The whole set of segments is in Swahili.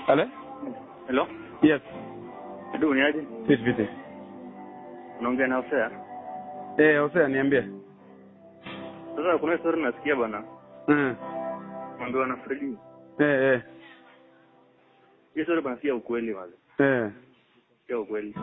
Ale? Hello? Yes. Ndio ni aje? Vipi vipi? Unaongea na Hosea. Eh, Hosea niambie. Sasa kuna story nasikia bana. Mm. Mwambiwa na Fredi. Eh eh. Hiyo story bana si ya ukweli wale. Eh. Si ya ukweli.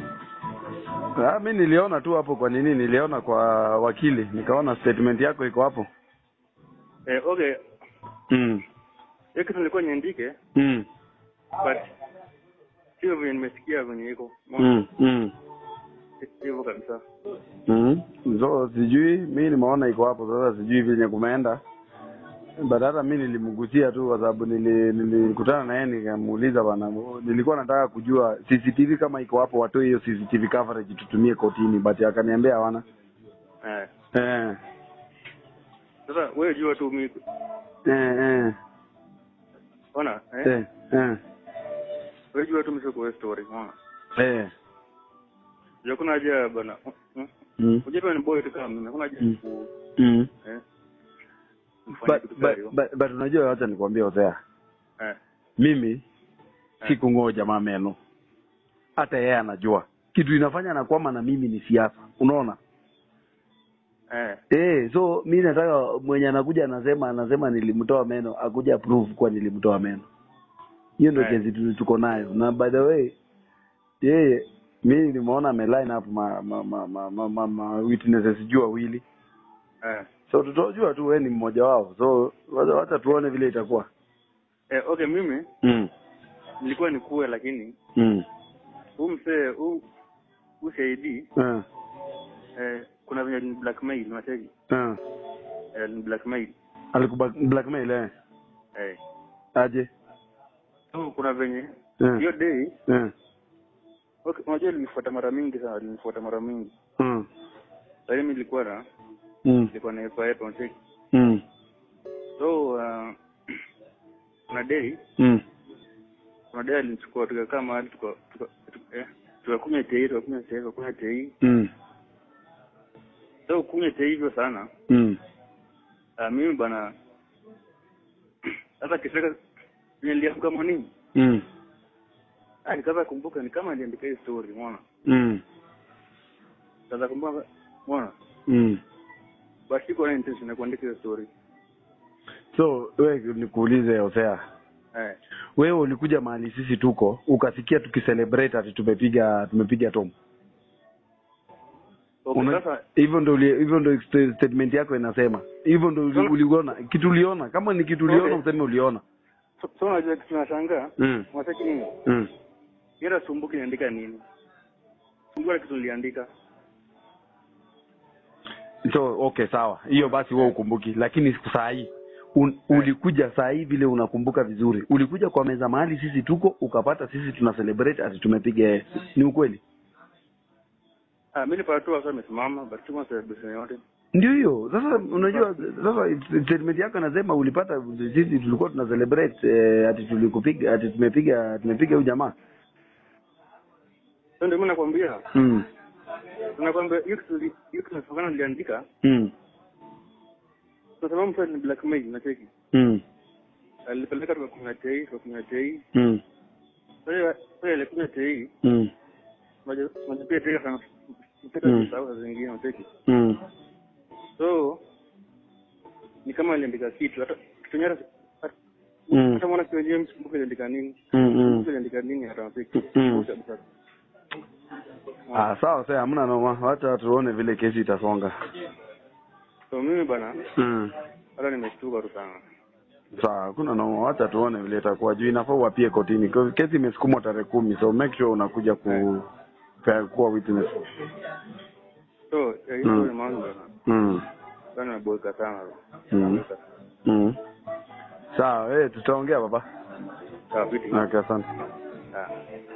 Ah, mi niliona tu hapo kwa nini niliona kwa wakili nikaona statement yako iko hapo. Eh, okay. Mm. Hiyo kitu nilikuwa niandike Mm. but sio vile nimesikia venye iko. Mm. Mm. Hivyo kabisa. Mm. So sijui mi nimeona iko hapo sasa sijui vyenye kumeenda. But hata mi nilimgusia tu kwa sababu nili- nilikutana na yeye nikamuuliza bana, nilikuwa nataka kujua CCTV kama iko hapo, watoe hiyo CCTV coverage tutumie kotini, but akaniambia hawana. Eh. Eh, Sasa wewe jua tu mimi eh, eh, ona eh? eh, eh, Wewe jua tu mimi kwa story ona. eh. Ndio kuna haja bana. Hmm? Mm. Unajua ni boy tu kama mimi. Kuna haja Mm. ku Mm. eh. Mfanye But, kitu but, gani? but, but unajua wacha nikwambie Hosea, Eh. mimi Eh. sikung'oa jamaa meno, hata yeye anajua kitu inafanya nakwama na mimi ni siasa, unaona Eh. Eh, so mi nataka mwenye anakuja anasema anasema nilimtoa meno akuja prove kuwa nilimtoa meno. Hiyo ndio Eh. kesi tu- tuko nayo. Na by the way, yeye mi nimeona ame line up ma ma ma ma, ma, ma, ma witnesses juu wawili. Eh. So tutajua tu wewe ni mmoja wao. So wacha wacha tuone vile itakuwa. Eh, okay mimi Mm. nilikuwa nikuwe lakini Mm. huu msee huu huu shahidi Eh. eh, kuna venye ni blackmail unacheki Eh. eh, ni blackmail Alikuba blackmail eh. eh. Aje. so kuna venye Eh. hiyo day Eh. okay, unajua linifuata mara mingi sana linifuata mara mingi Mm. sasa mimi nilikuwa na Mm. nilikuwa na epa epa unacheki Mm. so uh, kuna day Mm. kuna day alinichukua tukakaa mahali tuka tuka tuka- eh, tukakunywa tei tukakunywa tei tukakunywa tei Mm. so kunywa tei hivyo sana Mm. uh, mimi bana sasa kiseka niliamka morning Mm. ah nikaanza kumbuka ni kama aliandika hii story umeona Mm. sasa kumbuka umeona Mm. basi siko na intention ya kuandika hiyo story So we nikuulize Hosea, eh wewe ulikuja mahali sisi tuko ukasikia tukicelebrate ati tumepiga tumepiga tomu okay Una- sasa hivyo ndo uli- hivyo ndo st- statement yako inasema hivyo ndo uli- Sasa- uliona kitu uliona kama ni kitu uliona Okay. useme uliona so, so unajua kitu nashangaa mm. unataka nini Mm. Yera sumbuki niandika nini sumbuka kitu niliandika so okay sawa hiyo basi wewe ukumbuki lakini saa hii un, ulikuja saa hii vile unakumbuka vizuri ulikuja kwa meza mahali sisi tuko ukapata sisi tuna celebrate ati tumepiga yeye ni ukweli ah mimi nilipata tu wasa amesimama but sikuwa na celebration yote ndio hiyo sasa unajua sasa statement yako nasema ulipata sisi tulikuwa tuna celebrate eh, ati tulikupiga ati tumepiga tumepiga huyu jamaa so ndio mimi nakwambia mm. nakwambia hiyo kitu hiyo kitu nasokana niliandika mm. kwa sababu mtu ni blackmail unacheki mm. alipeleka tukakunywa tei tukakunywa tei mm. sasa sasa alikunywa tei mm. unajua unajua pia tei sana mpaka Mm. kusahau saa zingine unacheki mm. so ni kama aliandika kitu hata kitu nyara Mm. hata mwana kwa James mbuka aliandika nini Mm. mm. mbuka aliandika nini hata unacheki Mm. kabisa Ah, sawa sasa, hamna noma, wacha tuone vile kesi itasonga. so mimi bana Mm. hata nimeshtuka tu sana Sawa, hakuna noma, wacha tuone vile itakuwa juu inafaa uapie kotini. Kwa- Kesi imesukumwa tarehe kumi, so make sure unakuja ku ka- kuwa witness. so eh, Mm. hiyo ni mambo bana Mm. bana naboeka sana Mm. Naboeka. Mm. Sawa, eh, tutaongea baba. sawa vipi Okay, asante. ah